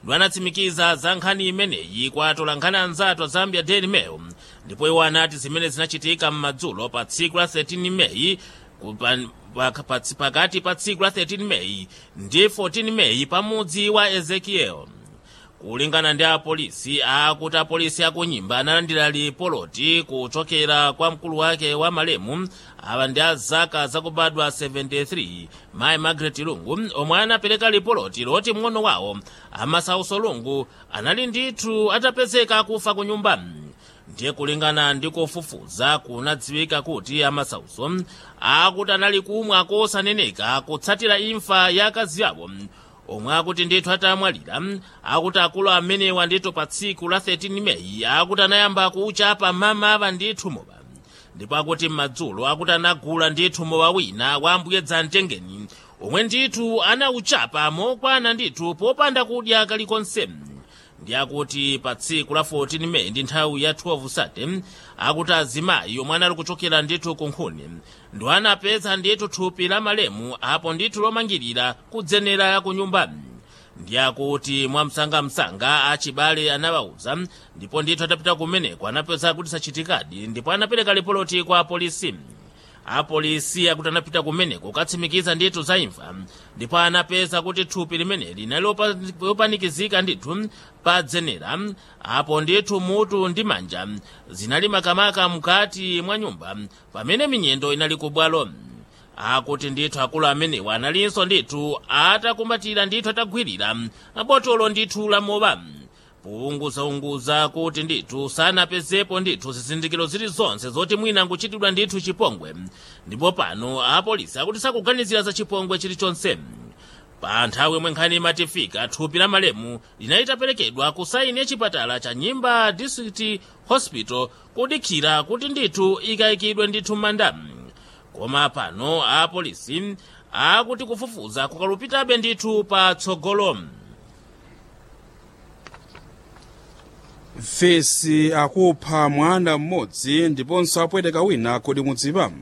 ndi anatsimikiza za nkhani imeneyi kwa atolankhani anzathu a zambia daily mail ndipo iwo anati zimene zinachitika m'madzulo pa tsiku la 13 meyi kupa- pa- pa- pakati pa tsiku la 13 meyi ndi 14 meyi pamudzi wa ezekiel kulingana ndi apolisi akuti apolisi akunyimba analandira lipoloti kuchokera kwa mkulu wake wa malemu awa ndi a zaka zakubadwa 73 mayi margaret lungu omwe anapereka lipoloti loti mng'ono wawo amasauso lungu anali ndithu atapezeka akufa ku nyumba ndiye kulingana ndi kufufuza kunadziwika kuti amasauso akuti anali kumwa kosaneneka kutsatira imfa ya akazi awo omwe akuti ndithu atamwalira akuti akulu amenewa ndithu pa tsiku la 13 meyi akuti anayamba kuchapa mama ava ndithu mowa ndipo akuti m'madzulo akuti anagula ndithu mowa wina wa ambuye dzamtengeni omwe ndithu anauchapa mokwana ndithu popanda kudya kalikonse ndi akuti pa tsiku la 14 meyi ndi nthawi ya 12 sate akuti azimayi omwe anali kuchokera ndithu ku nkhuni ndi anapeza ndithu thupi la malemu apo ndithu lomangirira kudzenera ku nyumba ndi akuti mwamsangamsanga achibale anawauza ndipo ndithu atapita kumeneko anapeza kuti sachitikadi ndipo anapereka lipoloti kwa apolisi apolisi akuti anapita kumeneko kukatsimikiza ndithu za imfa ndipo anapeza kuti thupi limeneli linali lopa- lopanikizika ndithu pa dzenera apo ndithu mutu ndi manja zinali makamaka mkati mwa nyumba pamene minyendo inali ku bwalo akuti ndithu akulu amenewa analinso ndithu atakumbatira ndithu atagwirira botolo ndithu la mowa pounguzaunguza kuti ndithu sanapezepo ndithu zizindikiro zilizonse zoti mwina nkuchitidwa ndithu chipongwe ndipo pano apolisi akuti sakuganizira za chipongwe chilichonse pa nthawi yomwe nkhani imatifika thupi la malemu linali litaperekedwa ku saini ya chipatala cha nyimba district hospital kudikira kuti ndithu ikayikidwe ndithu m'manda koma pano apolisi akuti kufufuza kukalupitabe ndithu patsogolo fesi akupha mwana mmodzi ndiponso apweteka wina kodi mudziwa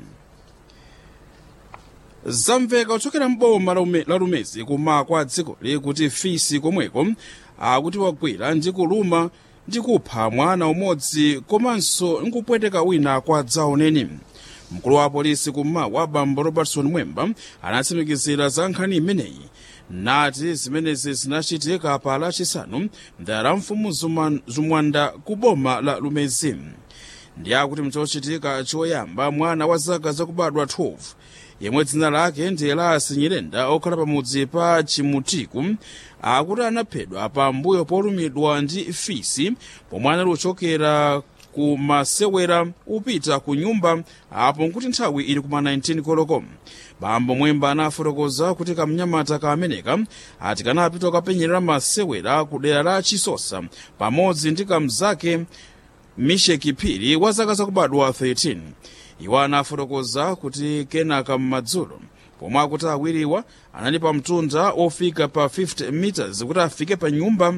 zamveka kuchokera mboma la Ume- la lumezi kuma kwa dzikoli kuti fisi komweko akuti wagwira ndi kuluma ndi kupha mwana umodzi komanso nkupweteka wina kwa dzaoneni mkulu wa apolisi kummawa bambo robertson mwemba anatsimikizira za nkhani imeneyi nati zimenezi zinachitika pa lachisanu mdera la mfumu Zuma- zumwanda ku boma la lumezi ndi akuti mchochitika choyamba mwana wa zaka zakubadwa 12 yemwe dzina lake ndi elasi nyirenda okhala pamudzi pa chimutiku akuti anaphedwa pambuyo polumidwa ndi fisi pomwe anali kuchokera ku masewera upita ku nyumba apo nkuti nthawi ili kuma 19 koloko bambo mwemba anafotokoza kuti kamnyamata kameneka ati kanapita kukapenyerera masewera ku dera la chisosa pamodzi ndi kamzake misheki phiri wa zaka zakubadwa 13 iwo anafotokoza kuti kenaka m'madzulo pomwe akuti awiriwa anali pa mtunda ofika pa 50 meters kuti afike pa nyumba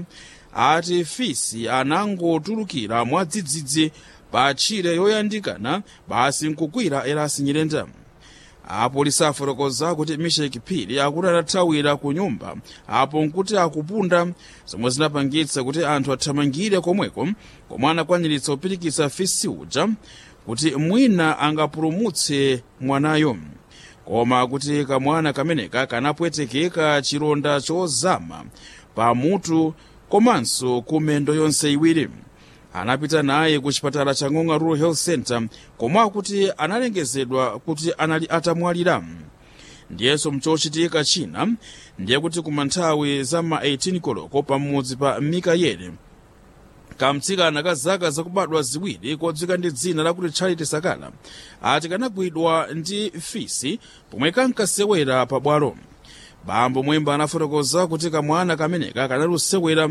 ati fisi anangotulukira mwadzidzidzi pa tchire yoyandikana basi nkugwira elasi nyirenda apolisi afotokoza kuti misheki phiri akuti anathawira ku nyumba apo nkuti akupunda zomwe zinapangitsa kuti anthu athamangire komweko komwe anakwaniritsa kupirikitsa fisi uja kuti mwina angapulumutse mwanayo koma kuti kamwana kameneka kanapwetekeka chilonda chozama pamutu komanso kumendo yonse iwiri anapita naye ku chipatala cha ng'ong'a rural health center komwe akuti analengezedwa kuti anali atamwalira ndiyenso mchochitika china ndiye kuti kuma nthawi za ma 18 koloko pamudzi pa mikayere kamtsikana ka zaka zakubadwa ziwiri kodzika ndi dzina lakuti charity sakala ati kanagwidwa ndi fisi pomwe kankasewera pabwalo bambo mwemba anafotokoza kuti kamwana kameneka kanali kusewera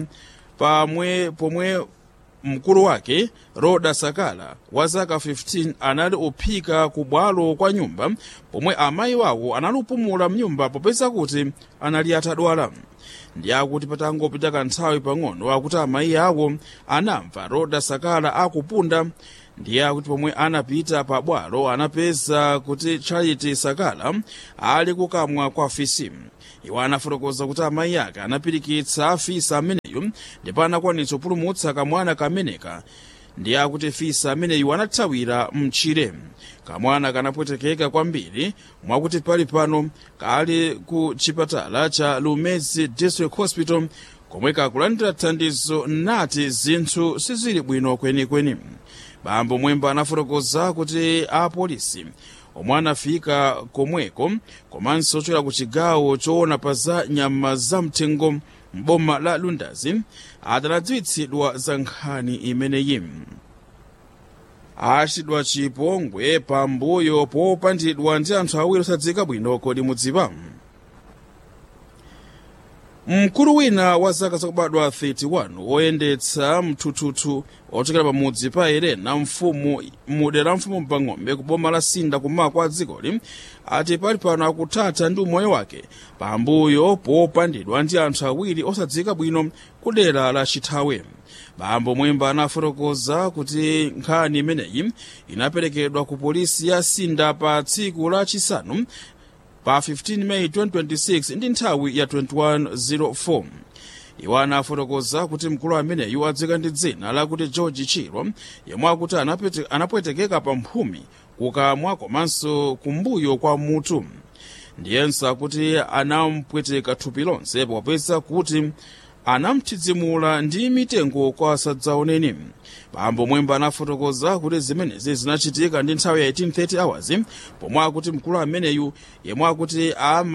pamwe pomwe mkulu wake roda sakala wa zaka 15 anali uphika ku bwalo kwa nyumba pomwe amayi wawo anali upumula mnyumba popeza kuti anali atadwala ndi akuti patangopita kanthawi pang'ono akuti amayi awo anamva roda sakala akupunda ndiye akuti pomwe anapita pa bwalo anapeza kuti charity sakala ali kukamwa kwa afisi iwo anafotokoza kuti amayi ake anapirikitsa afisa ameneyu ndipo anakwanitsa kupulumutsa kamwana kameneka ndiye akuti fisa ameneyu anathawira mchire kamwana kanapwetekeka kwambiri mwakuti pali pano kali ku chipatala cha lumezi district hospital komwe kakulandira thandizo nati zinthu sizili bwino kwenikweni bambo mwemba anafotokoza kuti apolisi omwe anafika komweko komanso ochokera ku chigawo choona pa za nyama zamthengo m'boma la lundazi adanadziwitsidwa za nkhani imeneyi achitidwa chipongwe pambuyo popandidwa ndi anthu awiri osadzika bwino kodi mudziwa mkulu wina wa zaka zakubadwa 31 woyendetsa mthuthuthu ochokera pamudzi pa erena mfumu mudera mfumu mpang'ombe ku boma la sinda kummawa kwa dzikoli ati pali pano akuthatha ndi umoyo wake pambuyo popandidwa ndi anthu awiri osadzika bwino ku dera la chithawe bambo mwemba anafotokoza kuti nkhani imeneyi inaperekedwa ku polisi ya sinda pa tsiku la chisanu pa 15 meyi 2026 ndi nthawi ya 2104 iwo anafotokoza kuti mkulu ameneyu adziwika ndi dzina lakuti george chiro yemwe akuti anapete- anapwetekeka pa mphumi kukamwa komanso kumbuyo kwa mutu ndiyenso akuti anampweteka thupi lonse popeza kuti anamthidzimula ndi mitengo kwa sadzaoneni bambo mwemba anafotokoza kuti zimenezi zinachitika ndi nthawi ya 1830 hours pomwe akuti mkulu ameneyu yemwe akuti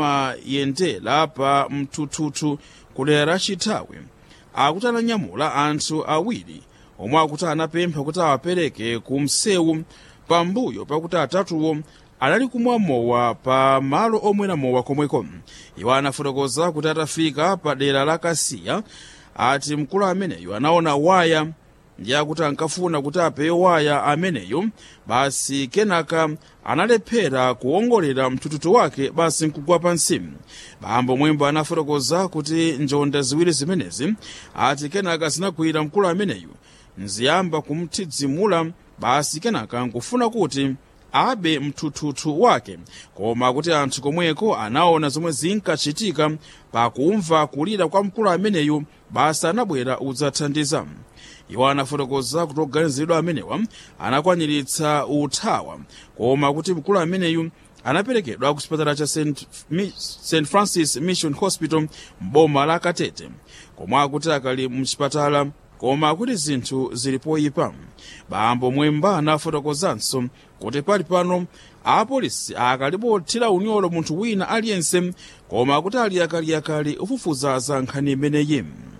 amayendera pa mthuthuthu kudera la chithawe akuti ananyamula anthu awiri omwe akuti anapempha kuti awapereke ku msewu pambuyo pakuti atatuwo anali kumwa mowa pa malo omwera mowa komweko iwo anafotokoza kuti atafika pa dera la kasiya ati mkulu ameneyu anaona waya ndi akuti ankafuna kuti apewe waya ameneyu basi kenaka analephera kuwongolera mthuthuthu wake basi nkugwa pansi bambo mwemba anafotokoza kuti njonda ziwiri zimenezi ati kenaka zinagwira mkulu ameneyu nziyamba kumthidzimula basi kenaka nkufuna kuti abe mthuthuthu wake koma kuti anthu komweko anaona zomwe zinkachitika pakumva kulira kwa mkulu ameneyu basi anabwera udzathandiza iwo anafotokoza kuti oganiziridwa amenewa anakwaniritsa uthawa koma kuti mkulu ameneyu anaperekedwa ku chipatala cha st, Mi- st francis mission hospital m'boma la katete komwe akuti akali mchipatala koma kuti zinthu zili poyipa bambo mwemba anafotokozanso kuti pali pano apolisi akalipothira unyolo munthu wina aliyense koma kuti ali akaliyakali ufufuza za nkhani imeneyi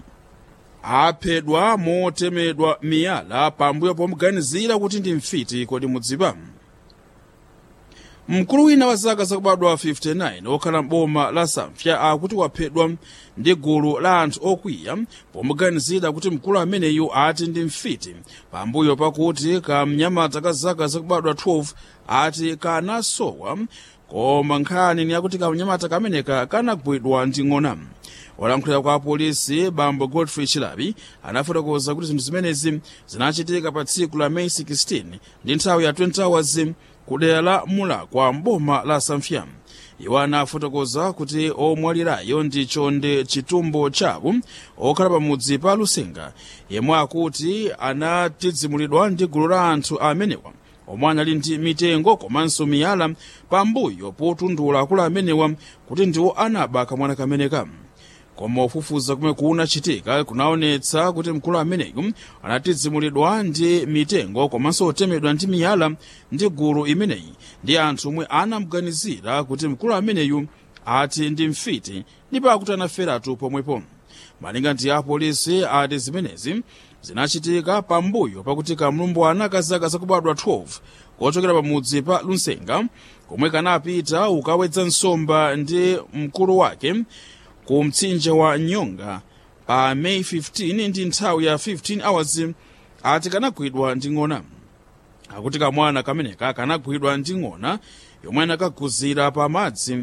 aphedwa motemedwa miyala pambuyo pomuganizira kuti ndi mfiti kodi mudziwa mkulu wina wa zaka zakubadwa 59 okhala m'boma la samfya akuti waphedwa ndi gulu la anthu okwiya pomuganizira kuti mkulu ameneyu ati ndi mfiti pambuyo pakuti kamnyamata ka zaka zakubadwa 12 ati kanasowa koma nkhani ni yakuti kamnyamata kameneka kanagwidwa ndi ng'ona olankhulira kwa apolisi bambo godfrey chilabi anafotokoza kuti zinthu zimenezi zinachitika pa tsiku la meyi 16 ndi nthawi ya 20 hours ku dera la mulakwa mboma la samfya iwo anafotokoza kuti omwalirayo ndi chonde chitumbo chawo okhala pamudzi pa lusenga yemwe akuti anatidzimulidwa ndi gulu la anthu amenewa omwe anali ndi mitengo komanso miyala pambuyo potundula akulu amenewa kuti ndiwo anaba kamwana kameneka koma ufufuza kumwe kunachitika kunaonetsa kuti mkulu ameneyu anatidzimulidwa ndi mitengo komanso otemedwa ndi miyala ndi gulu imeneyi ndi anthu omwe anamuganizira kuti mkulu ameneyu ati ndi mfiti ndipo akuti anaferatu pomwepo malinga ndi apolisi ati zimenezi zinachitika pambuyo pakuti kamlumbwana ka zaka zakubadwa 12 kochokera pamudzi pa lunsenga komwe kanapita ukawedza nsomba ndi mkulu wake ku mtsinje wa nyonga pa meyi 15 ndi nthawi ya 15 hours ati kanagwidwa ndi ng'ona akuti kamwana kameneka kanagwidwa ndi ng'ona yomwe anakaguzira pa madzi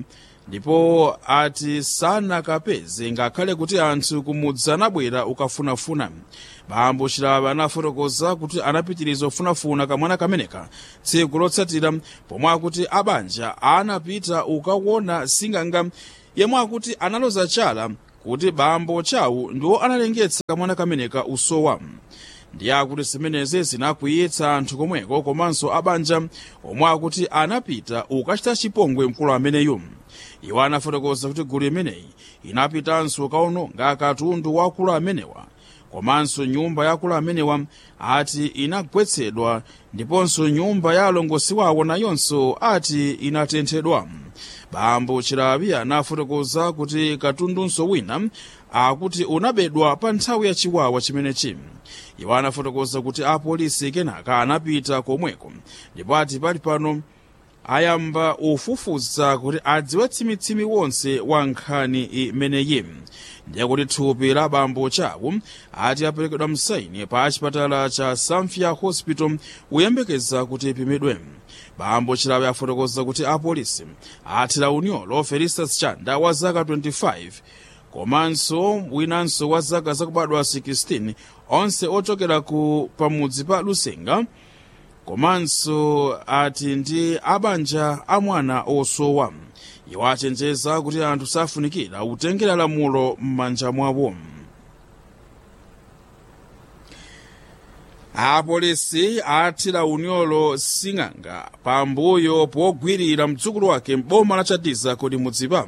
ndipo ati sanakapeze ngakhale kuti anthu kumudzi anabwera ukafunafuna bambo chilaba anafotokoza kuti anapitiriza ufunafuna kamwana kameneka tsiku lotsatira pomwe akuti abanja anapita ukaona sing'anga yemwe akuti analoza chala kuti bambo chawo ndiwo analengetsa kamwana kameneka usowa ndiye akuti zimenezi zinakwiyitsa anthu komweko komanso abanja omwe akuti anapita ukachita chipongwe mkulu ameneyu iwo anafotokoza kuti gulu imeneyi inapitanso ukaononga katundu wa akulu amenewa komanso nyumba ya akulu amenewa ati inagwetsedwa ndiponso nyumba ya alongosi wawo nayonso ati inatenthedwa bambo chilabi anafotokoza kuti katundunso wina akuti unabedwa pa nthawi ya chiwawa chimenechi iwo anafotokoza kuti apolisi kenaka anapita komweko ndipo ati pali pano ayamba ufufuza kuti adziwe tsimitsimi wonse wa nkhani imeneyi ndiye kuti thupi la bambo chawo ati aperekedwa msaini pa chipatala cha samfia hospital kuyembekeza kuti ipimidwe bambo chilabi afotokoza kuti apolisi athira unyolo felistas chanda wa zaka 25 komanso winanso wa zaka zakubadwa 16 onse ochokera ku pamudzi pa lusenga komanso ati ndi abanja a mwana osowa iwo achenjeza kuti anthu safunikira kutengera lamulo m'manja mwawo apolisi athira unyolo sing'anga pambuyo pogwirira mdzukulu wake m'boma la chadiza kodi mudzipa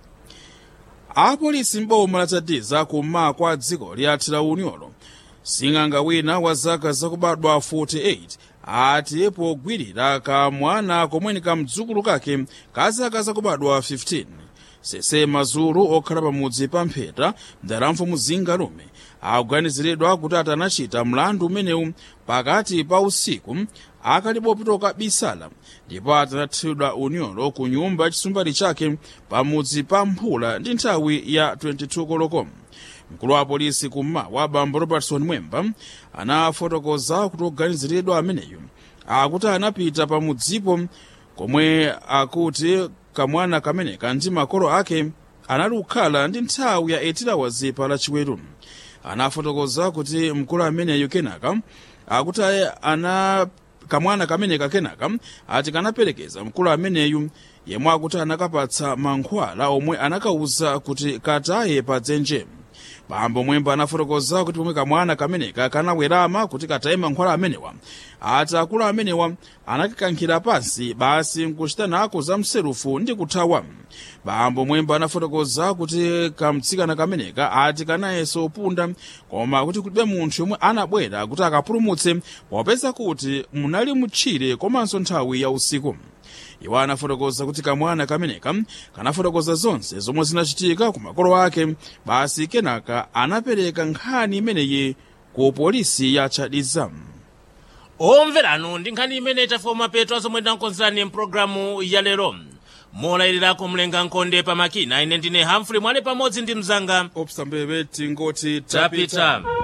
apolisi m'boma la chadiza kummawa kwa dziko liathira unyolo sing'anga wina wa zaka zakubadwa 48 ati pogwirira kamwana komweni ka mdzukulu kake ka zaka zakubadwa 15 sese mazulu okhala pamudzi pa mpheta mdaramfu muzinga lume akuganiziridwa kuti atanachita mlandu umenewu pakati pa usiku akalipopitoka bisala ndipo atanathidwa unyolo ku nyumba ya chisumbali chake pamudzi pa mphula ndi nthawi ya 22 koloko mkulu wa polisi kummawa bambo robertson mwemba anafotokoza kuti oganiziridwa ameneyu akuti anapita pamudzipo komwe akuti kamwana kameneka ndi makolo ake anali kukhala ndi nthawi ya 8 hours pa lachiweru anafotokoza kuti mkulu ameneyu kenaka akuti ana kamwana kameneka kenaka ati kanaperekeza mkulu ameneyu yemwe akuti anakapatsa mankhwala omwe anakauza kuti kataye pa dzenje bambo mwemba anafotokoza kuti pomwe kamwana kameneka kanawerama kuti kataye mankhwala amenewa ati akulu amenewa anakakankhira pansi basi nkuchita nako za mserufu ndi kuthawa bambo mwemba anafotokoza kuti kamtsikana kameneka ati kanayeso upunda koma kuti kulibe munthu yomwe anabwera kuti akapulumutse popeza kuti munali mutchire komanso nthawi ya usiku iwo anafotokoza kuti kamwana kameneka kanafotokoza zonse zomwe zinachitika ku makolo ake basi kenaka anapereka nkhani imeneyi ku polisi ya chadiza omveranu ndi nkhani imene itafoma petu zomwe tinakonzerani mpulogalamu ya lero molayiriraku mlenga nkonde pa makina ine ndine hamfrey mwale pamodzi ndi mzanga opsambebe tingoti tapita